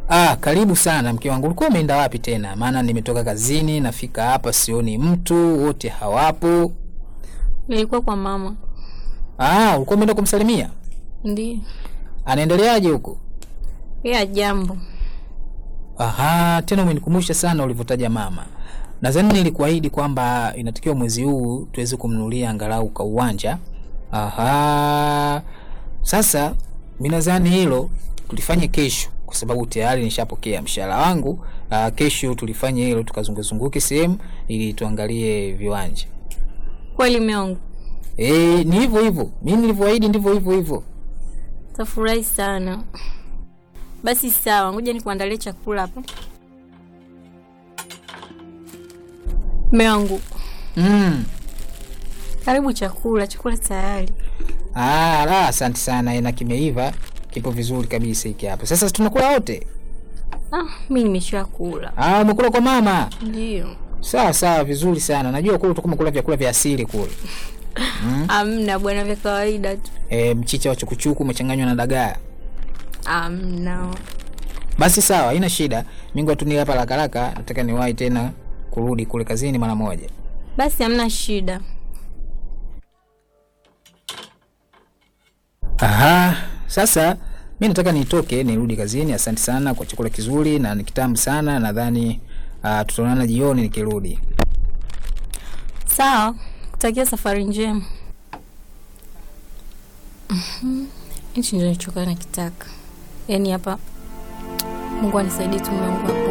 Ah, karibu sana mke wangu. Ulikuwa umeenda wapi tena? Maana nimetoka kazini, nafika hapa sioni mtu, wote hawapo. Nilikuwa kwa mama. Ah, ulikuwa umeenda kumsalimia? Ndiyo. Anaendeleaje huko? Ya jambo. Aha, tena umenikumbusha sana ulivyotaja mama. Nadhani nilikuahidi kwamba inatakiwa mwezi huu tuweze kumnunulia angalau ka uwanja. Aha. Sasa mimi nadhani hilo tulifanye kesho kwa sababu tayari nishapokea mshahara wangu. Uh, kesho tulifanye hilo tukazunguzunguke sehemu ili tuangalie viwanja. Kweli meongo. Eh, ni hivyo hivyo. Mimi nilivyoahidi ndivyo hivyo hivyo. Tafurahi sana. Basi sawa, ngoja nikuandalie chakula hapa. Meongo. Mm. Karibu chakula, chakula tayari. Ah, la, asante sana. Na kimeiva, kipo vizuri kabisa hiki hapa. Sasa tunakula wote. Ah, mimi nimeshakula. Ah, umekula kwa mama. Ndio. Sawa sawa, vizuri sana. Najua kule utakuwa umekula vyakula vya asili kule. Amna bwana, vya kawaida tu. E, mchicha wa chukuchuku umechanganywa na dagaa. Amna. Basi sawa, haina shida. Mingu atunie hapa haraka haraka, nataka niwahi tena kurudi kule kazini mara moja. Basi hamna shida. Aha, sasa mi nataka nitoke nirudi kazini. Asante sana kwa chakula kizuri na ni kitamu sana. Nadhani uh, tutaonana jioni nikirudi. Sawa, kutakia safari njema. Mhm. Hichi ndio nilichokuwa nakitaka. Yaani hapa Mungu anisaidie tu Mungu hapa